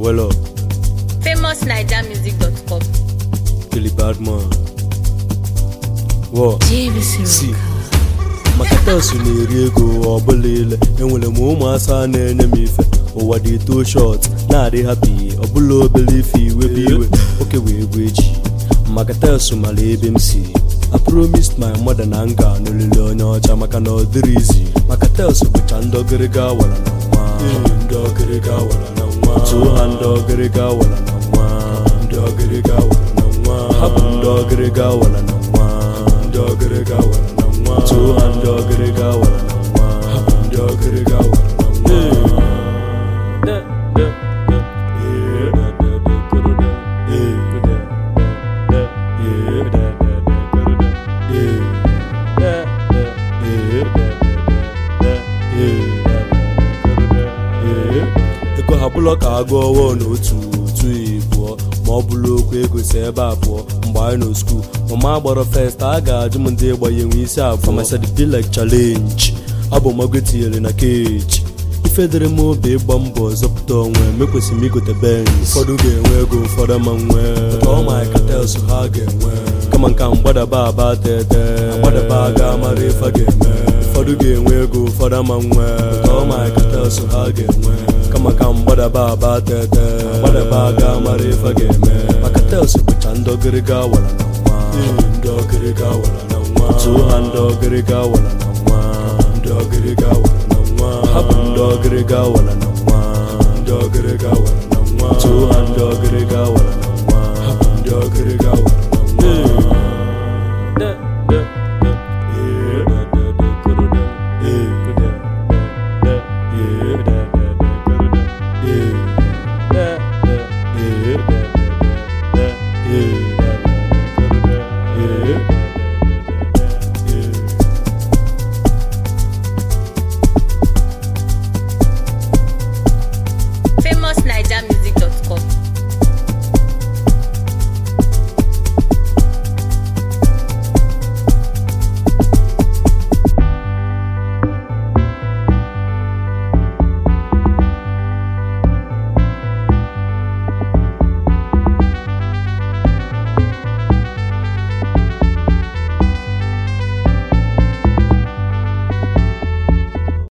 well up famousnigermusic.com. Kelly Badman Wọ JVC si maka telsụ na-eri ego ọbụla ile enwere m ụmụasa na-enye m ife ụwa dị too short na-adị hapi ọbụla obere ife iwebe iwe oke wee egwu echi maka telsụ mara ebe m si I promised my mother na nga n'olili onye ọcha maka na ọ dịrị izi maka telsụ bụcha ndị ọgịrịga wara na nwa ndị ọgịrịga wara na nwa tụọ ha ndị ọgịrịga wara na nwa ndị ọgịrịga wara na nwa ha bụ ndị ọgịrịga wara na nwa ndị ọgịrịga wara na nwa tụọ ha ndị ọgịrịga wara na nwa ha bụ ndị ọgịrịga wara na nwa ego ha bụlọ ka agụ ọwụọ n'otu otu ịbụọ ma ọ bụrụ okwu ego si ebe a pụọ mgbe anyị nọ skuul mama gbara fest a ga-ajụ m ndị gbanye nwe isi abụọ masịrị be like challenge abụ mago tinyere na keji ife dịrị m obi ịgba mbọ zọpụta onwe mekwesịrị m igote benz ụfọdụ ga-enwe ego ụfọdụ ma nwee ọma katels ha ga-enwe kama nka mgbadaba aba tete gbadaba ga mara ife a ga-eme ụfọdụ ga-enwe ego ụfọdụ ama nwee ọma katels ha ga-enwe kama ka mgbadaba aba tete gbadaba ga mara ife a ga-eme maka tels bụcha ndị ọgịrịga wara na nwa ndị ọgịrịga wara na nwa tụọ ha ndị ọgịrịga wara na nwa ndị ọgịrịga wara na nwa ha bụ ndị ọgịrịga wara na nwa ndị ọgịrịga wara na nwa tụọ ha ndị ọgịrịga wara na nwa ha bụ ndị ọgịrịga wara na